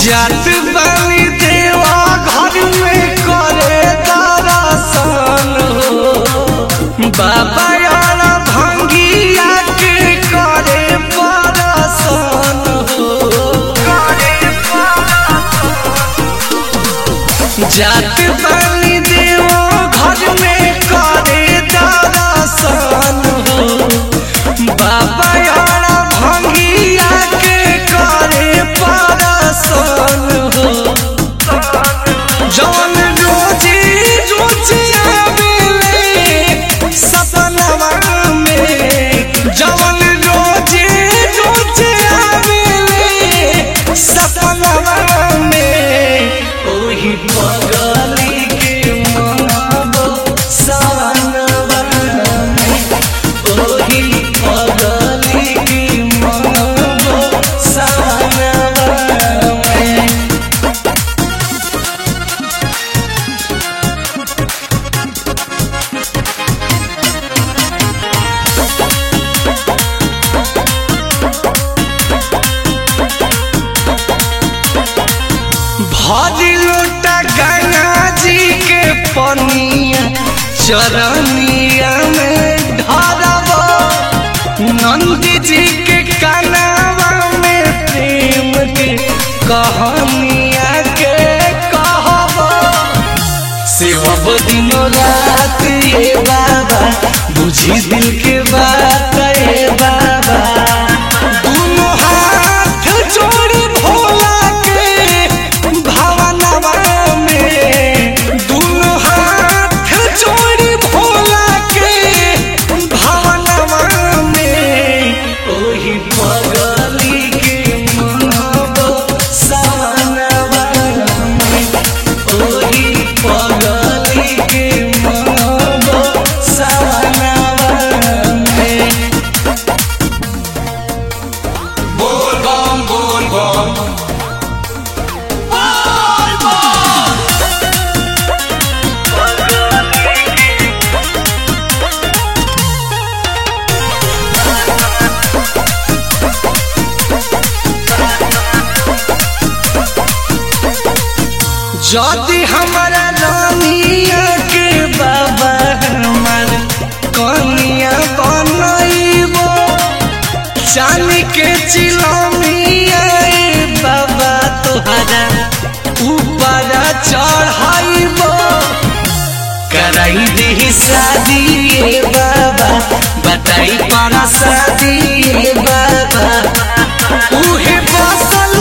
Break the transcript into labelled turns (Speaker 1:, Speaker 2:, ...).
Speaker 1: जात बानी देवा घर में करे दरसन हो बाबा यार भंगिया के करे परसन हो जात बानी देवा घर में करे दरसन हो बाबा यार भंगिया के करे परसन हो जौन रोजी रोजी आवेले सपनवा में जौन रोजी रोजी आवेले सपनवा में ओही पगली के मनबो सवनवा में ओही पगली के मनबो सवनवा में भरी लोटा गंगा जी के पनिया चरनिया में ढारब नंदी जी के कनावा में प्रेम के कहानिया के कहब सेवब दिनो रात ये बाबा बुझी दिल के बात ये बाबा दुनो हाथ जोड़ी भोला के भावनवा में दुनो हाथ जोड़ी भोला के भावनवा में ओही पगली के मनबो सवनवा में ओही पगली के मनबो सवनवा में
Speaker 2: बोल बम बोल बम
Speaker 1: जदि हमारा रानिया के बाबा हमार कनिया बनइबो चांदी के चिलमिया ए बाबा तोहरा ऊपर चढ़ाइबो कराई दे शादी ए बाबा बताई पारा शादी ए बाबा उहे बसल